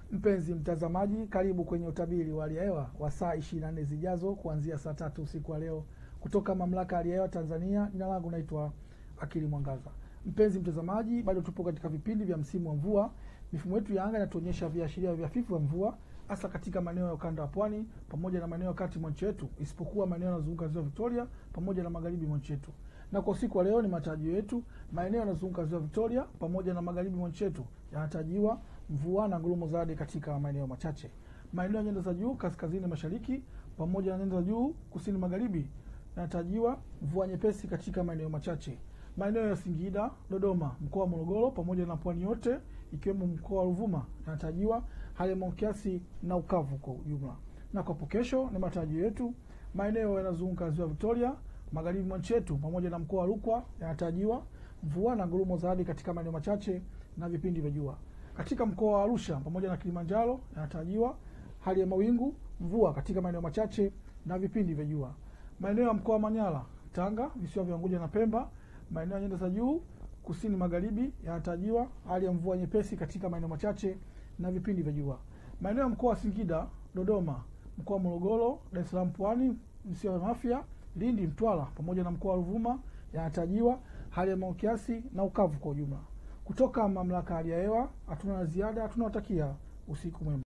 Mpenzi mtazamaji, karibu kwenye utabiri wa hali ya hewa wa saa 24 zijazo kuanzia saa tatu usiku wa leo kutoka Mamlaka ya Hali ya Hewa Tanzania. Jina langu naitwa Akili Mwangaza. Mpenzi mtazamaji, bado tupo katika vipindi vya msimu wa mvua. Mifumo yetu ya anga inatuonyesha viashiria vya hafifu vya mvua hasa katika maeneo ya ukanda wa pwani pamoja na maeneo ya kati mwa nchi yetu, isipokuwa maeneo yanayozunguka ziwa Victoria pamoja na magharibi mwa nchi yetu. Na kwa usiku wa leo ni matarajio yetu maeneo yanayozunguka ziwa Victoria pamoja na magharibi mwa nchi yetu yanatarajiwa mvua na ngurumo za radi katika maeneo machache. Maeneo ya nyanda za juu kaskazini mashariki pamoja na nyanda za juu kusini magharibi yanatarajiwa mvua nyepesi katika maeneo machache. Maeneo ya Singida, Dodoma, mkoa wa Morogoro pamoja na pwani yote ikiwemo mkoa wa Ruvuma yanatarajiwa hali ya mawingu kiasi na ukavu kwa ujumla. Na kwa hapo kesho ni matarajio yetu maeneo yanazunguka ziwa Victoria, magharibi mwa nchi yetu pamoja na mkoa wa Rukwa yanatarajiwa mvua na ngurumo za radi katika maeneo machache na vipindi vya jua. Katika mkoa wa Arusha pamoja na Kilimanjaro yanatarajiwa hali ya mawingu, mvua katika maeneo machache na vipindi vya jua. Maeneo ya mkoa wa Manyara, Tanga, visiwa vya Unguja na Pemba, maeneo ya nyanda za juu kusini magharibi yanatarajiwa hali ya mvua nyepesi katika maeneo machache na vipindi vya jua. Maeneo ya mkoa wa Singida, Dodoma, mkoa wa Morogoro, Dar es Salaam, Pwani, visiwa vya Mafia, Lindi, Mtwara pamoja na mkoa wa Ruvuma yanatarajiwa hali ya mawingu kiasi na ukavu kwa ujumla. Kutoka mamlaka ya hali ya hewa hatuna la ziada, tunawatakia usiku mwema.